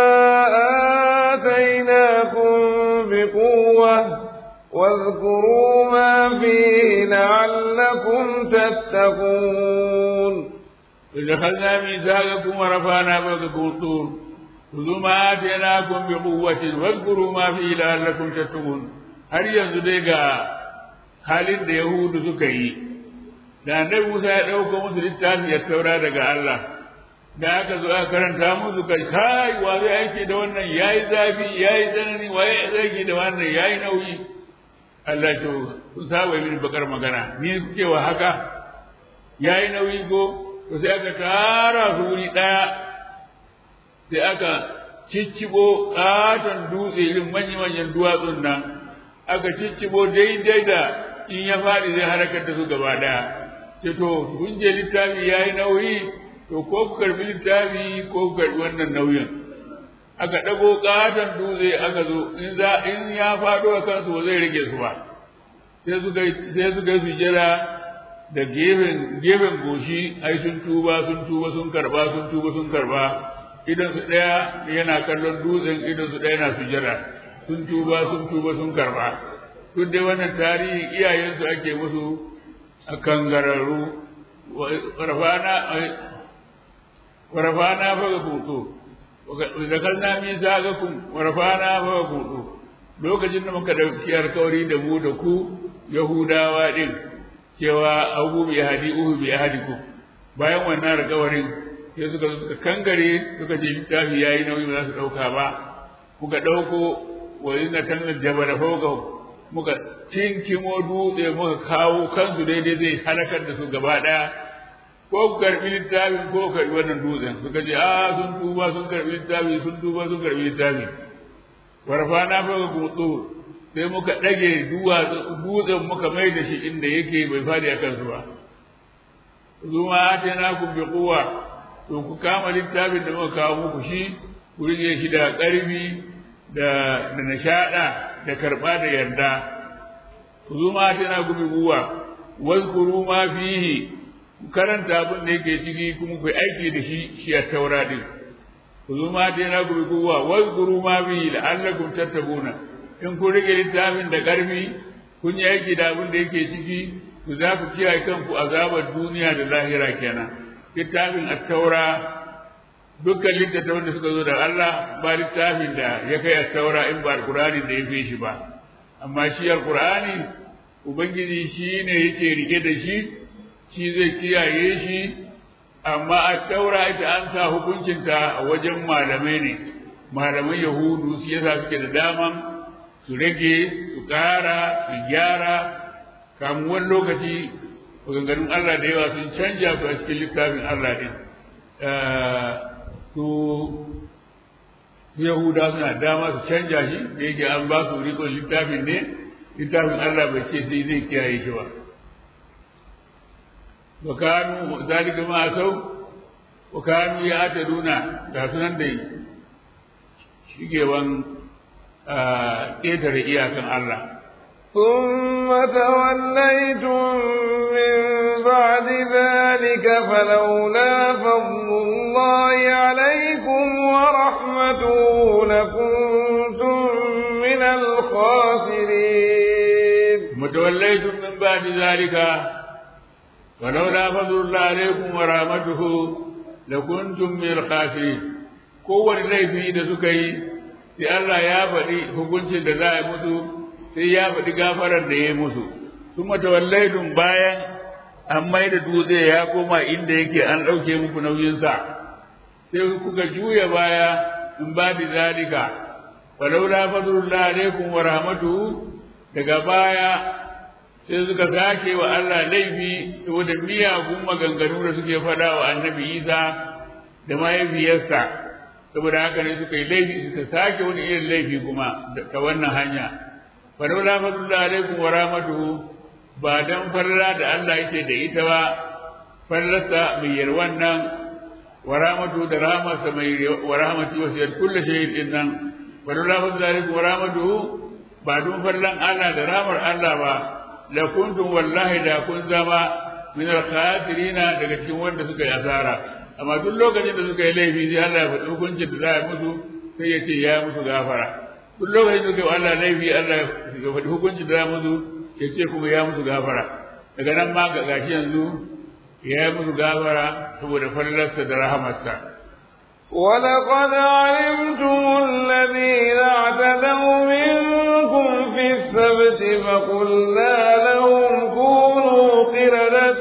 آتيناكم بقوة واذكروا ما فيه لعلكم تتقون إذا خذنا ميثاقكم ورفعنا فوقكم الطور خذوا ما آتيناكم بقوة واذكروا ما فيه لعلكم تتقون هل ينزل halin da Yahudu suka yi, da annabi Musa ya ɗauka musu littafi ya taura daga Allah, da aka zo aka karanta musu kai kai wa zai aiki da wannan yayi zafi yayi tsanani wa ya aiki da wannan yayi nauyi Allah to kun saba mini bakar magana ni kuke wa haka yayi nauyi go to sai aka tara su wuri daya sai aka ciccibo katon dutse irin manya-manyan duwatsun nan aka ciccibo daidai da in ya faɗi zai harakar da su gaba daya ce to kun je littafi yayi nauyi to ko ku karbi littafi ko ku karbi wannan nauyin aka ɗago ƙaton dutse aka zo in za in ya faɗo a kansu ba zai rage su ba sai suka sai suka yi sujjada da gefen gefen goshi ai sun tuba sun tuba sun karba sun tuba sun karba idan su ɗaya yana kallon dutsen idan su ɗaya yana sujjada sun tuba sun tuba sun karba duk dai wannan tarihi iyayensu ake musu a kangararru warfana warfana faga kuto zakarna min zagakum warfana faga kuto lokacin da muka dauki alkawari da mu da ku yahudawa din cewa abu bi hadi uhu bi ahadikum bayan wannan alkawarin sai suka suka kangare suka je littafi yayi nauyi ba za su dauka ba muka dauko wa inna tanna jabala fawqa muka tinkimo dutse muka kawo kansu daidai zai halakar da su gaba daya ko ku karbi littafin ko ku karbi wannan dutsen suka ce a sun tuba sun karbi littafi sun tuba sun karbi littafi warfana fa ga gutsu sai muka dage dutsen muka mai da shi inda yake bai fadi akan su ba zuma atana ku bi quwwa to ku kama littafin da muka kawo muku shi ku rike shi da karfi da da nishada da karba da yarda zuma atana ku bi quwwa wazkuru ma fihi karanta abin da yake ciki kuma ku aiki da shi shi a taura din ku zo ma dai na gobe kowa wazkuru ma bi la'allakum tattabuna in kun rike littafin da karfi kun yi aiki da abin da yake ciki ku za ku kiyaye kanku azabar duniya da lahira kenan littafin at-taura dukkan littattafan da suka zo da Allah ba littafin da ya kai at-taura in ba alqur'ani da ya fi shi ba amma shi alqur'ani ubangiji shi ne yake rike da shi shi zai kiyaye shi amma a taura ita an sa hukuncinta a wajen malamai ne malaman yahudu su yasa suke da daman su rage su ƙara su gyara kamun wani lokaci maganganun Allah da yawa sun canja su a cikin littafin Allah ɗin su yahuda suna dama su canja shi da yake an ba su rikon littafin ne littafin Allah bai ce sai zai kiyaye shi ba وكانوا ذلك ما أتوا wa kanu ya ta duna ga sunan dai shigewan ƙetare iyakan Allah ثم توليتم من بعد ذلك فلولا فضل الله عليكم ورحمته لكنتم من الخاسرين متوليتم من بعد ذلك ولولا فضل الله عليكم ورحمته لكنتم من الخاسرين kowane laifi da suka yi sai Allah ya faɗi hukuncin da za a musu sai ya faɗi gafarar da ya musu kuma tawallaidun bayan an mai da dutse ya koma inda yake an ɗauke muku nauyinsa sai kuka juya baya in ba da zalika walaula fadlullah alaikum wa rahmatuhu daga baya sai suka sake wa Allah laifi saboda miyagun maganganu da suke faɗa wa annabi Isa da mahaifiyarsa saboda haka ne suka yi laifi suka sake wani irin laifi kuma ta wannan hanya falaula fadlullah alaikum wa rahmatuhu ba dan farla da Allah yake da ita ba fallarsa mai yarwan nan wa rahmatuhu da rahmarsa mai wa rahmati wasiyar kullu shay'in din nan falaula fadlullah alaikum wa rahmatuhu ba don farlan Allah da rahmar Allah ba la kuntum wallahi da kun zama min al-khasirina daga cikin wanda suka yi asara amma duk lokacin da suka yi laifi sai Allah ya faɗi hukuncin da za a musu sai ya ce ya musu gafara duk lokacin da suka yi Allah laifi Allah ya faɗi hukuncin da za a musu ya ce kuma ya musu gafara daga nan ma ga gashi yanzu ya yi musu gafara saboda fallarsa da rahamarsa ولقد علمتم الذين اعتدوا منكم في السبت فقلنا لهم كونوا قردة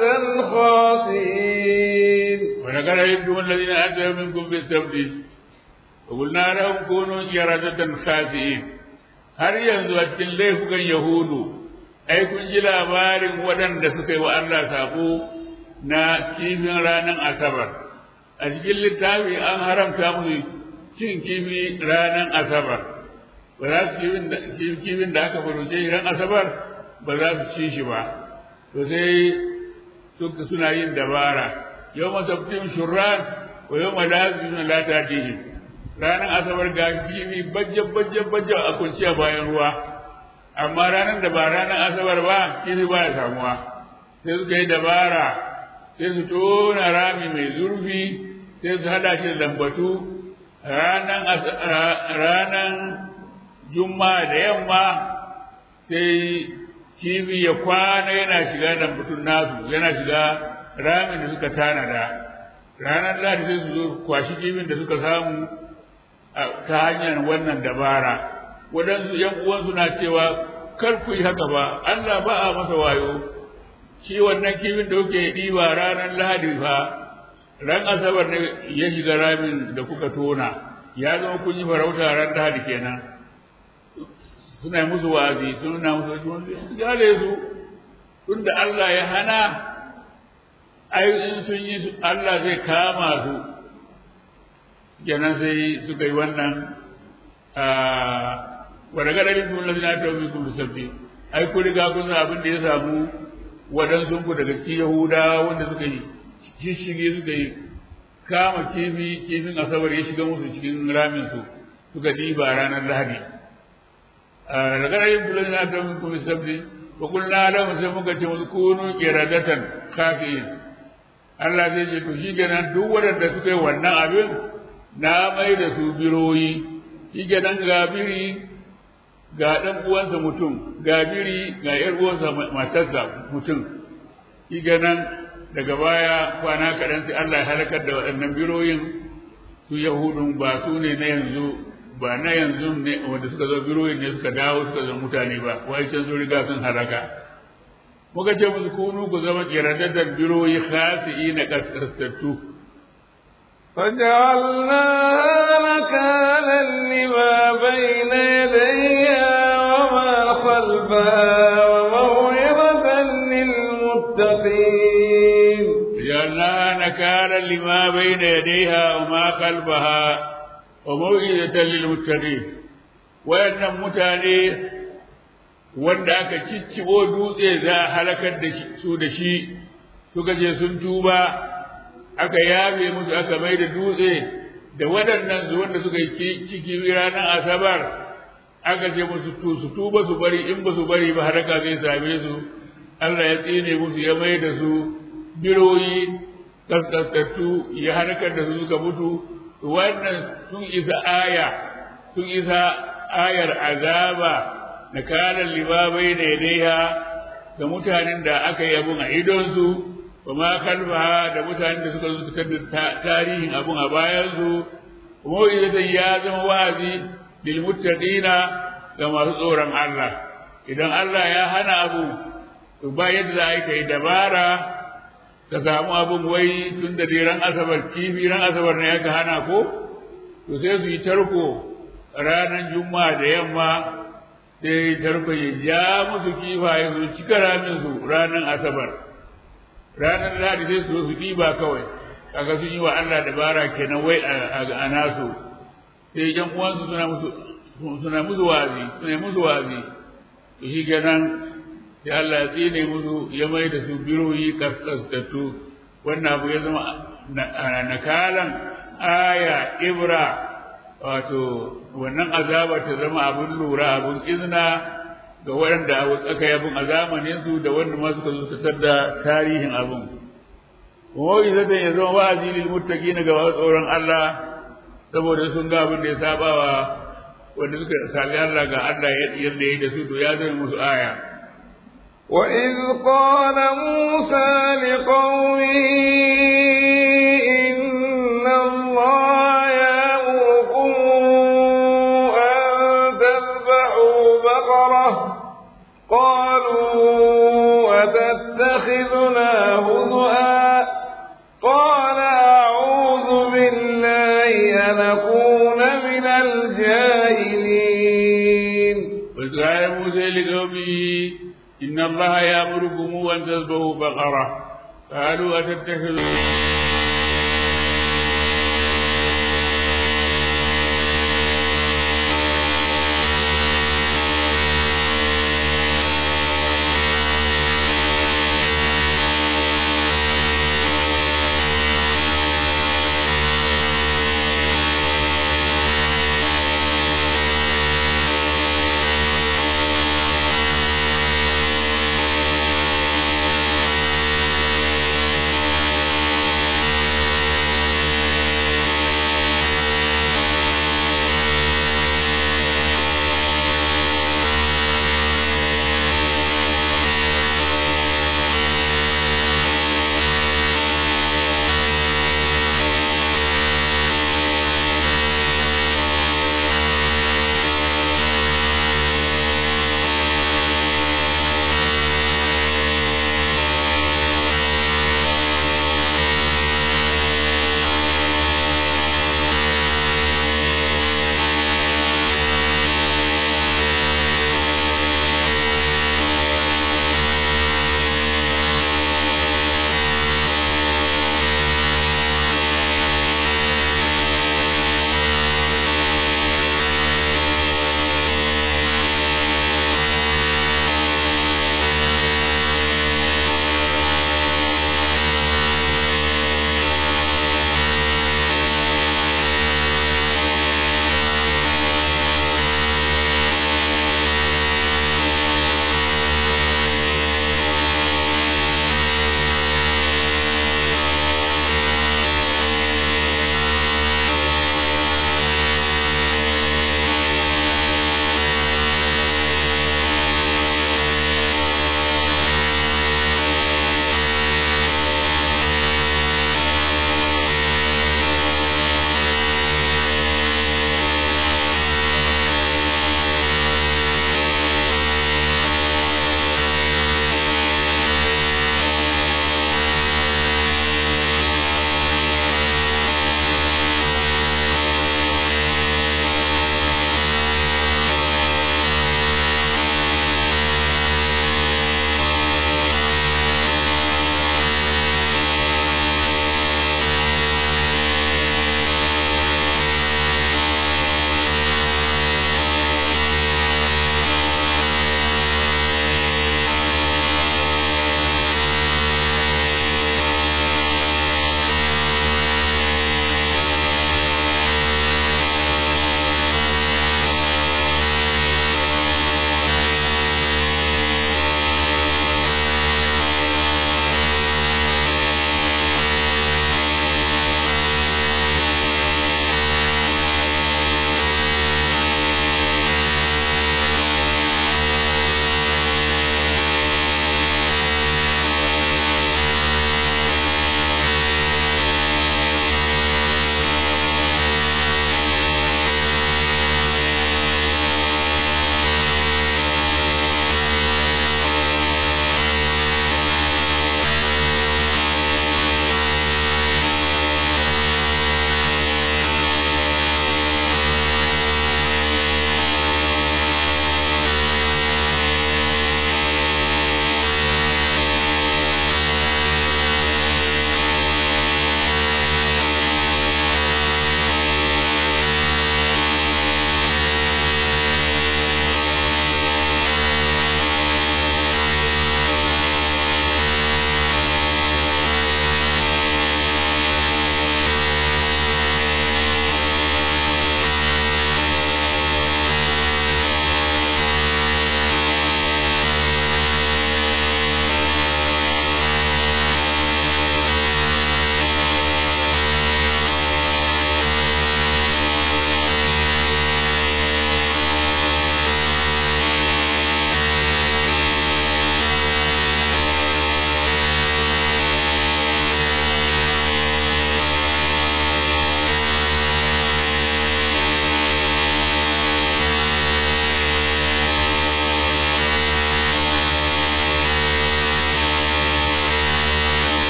خاسئين ولقد علمتم الذين اعتدوا منكم في السبت فقلنا لهم كونوا قردة خاسئين har yanzu a cikin laifukan Yahudu, ai kun ji labarin waɗanda suka yi wa Allah saƙo na kifin ranar Asabar. a cikin littafi an haramta musu cin kifi ranar asabar ba za su kifin da aka faruce ran asabar ba za su ci shi ba to sai suka suna yin dabara yau masabtin shurran wa yau malazin lata tihi ranar asabar ga kifi bajja bajja bajja a kunciya bayan ruwa amma ranar da ba ranar asabar ba kifi ba ya samuwa sai suka yi dabara sai su tona rami mai zurfi sai su hada shi da lambatu ranan juma'a da yamma sai kifi ya kwana yana shiga lambatun nasu yana shiga ramin da suka tanada ranar ladi sai su zo kwashi kifin da suka samu ta hanyar wannan dabara waɗansu ‘yan uwansu na cewa kar ku yi haka ba Allah ba a masa wayo shi wannan kifin da kuke ɗiba ranar lahadi fa ran asabar ne ya shiga ramin da kuka tona ya zama kun yi farauta ran lahadi kenan suna musu wa'azi suna musu gale su tunda Allah ya hana ai in sun yi Allah zai kama su kenan sai suka yi wannan wadda ga dalilin sun lalina ta wumi kun sabbi ai ku riga kun san abin da ya samu waɗansu ku daga cikin yahudawa wanda suka yi shishige suka yi kama kifi kifin asabar ya shiga musu cikin ramin su suka diba ranar lahadi daga dalilin sun lalina ta wumi kun sabbi wa kulna lahum sai muka ce musu kunu qiradatan kafiin Allah zai ce to shi kenan duk waɗanda suka yi wannan abin na mai da su biroyi shi kenan ga biri ga ɗan uwansa mutum ga biri ga ƴar uwansa matarsa mutum shi kenan daga baya kwana kaɗan sai Allah ya halakar da waɗannan biroyin su Yahudun ba su ne na yanzu ba na yanzu ne wanda suka zo biroyin ne suka dawo suka zo mutane ba wai can sun riga sun halaka muka ce musu kunu ku zama kiradaddan biroyi khasi'i na kaskantattu فجعلناها نكالا لما بين يديها وما خلفها وموعظة للمتقين جعلناها نكالا لما بين يديها وما خلفها وموعظة للمتقين وأن متاني wanda aka ciccibo dutse za a halakar da su da shi suka je sun tuba aka yafe musu aka mai da dutse da waɗannan zuwan da suka yi ciki ranar asabar aka ce musu to su tuba su bari in ba su bari ba haraka zai same su Allah ya tsine musu ya mai da su biroyi kaskasattu ya harkar da su suka mutu wannan sun isa aya sun isa ayar azaba na kalan libabai da yadaiha ga mutanen da aka yi abun a idonsu wa ma kalfaha da mutanen da suka zuka da tarihin abun a bayansu kuma idan ya zama wa'azi lil muttaqina ga masu tsoron Allah idan Allah ya hana abu to ba yadda za a yi kai dabara ka samu abun wai tun da ran asabar kifi ran asabar ne aka hana ko to sai su yi tarko ranar juma'a da yamma sai tarko ya ja musu kifaye su cika ramin su ranar asabar ranar lahadi sai su zo su ɗiba kawai kaga sun yi wa Allah dabara kenan wai a nasu sai yan uwansu suna musu suna musu wazi suna musu wazi to shi kenan sai Allah ya tsine musu ya mai da su biroyi kaskastattu wannan abu ya zama nakalan aya ibra wato wannan azaba ta zama abun lura abun izina ga waɗanda aka yi abun a zamanin su da wanda ma suka zo da tarihin abun kuma izatan ya zama wa'azi lil muttaqina ga wasu tsoron Allah saboda sun ga abin da ya saba wa wanda suka sami Allah ga Allah yadda ya yi da su to ya zama musu aya وإذ قال موسى لقومه إن الله يأمركم أن تذبحوا بقرة قالوا أتتخذنا هزؤا قال أعوذ بالله أن أكون من الجاهلين وإذ قال موسى لقومه إن الله يأمركم أن تذبحوا بقرة قالوا أتتخذوا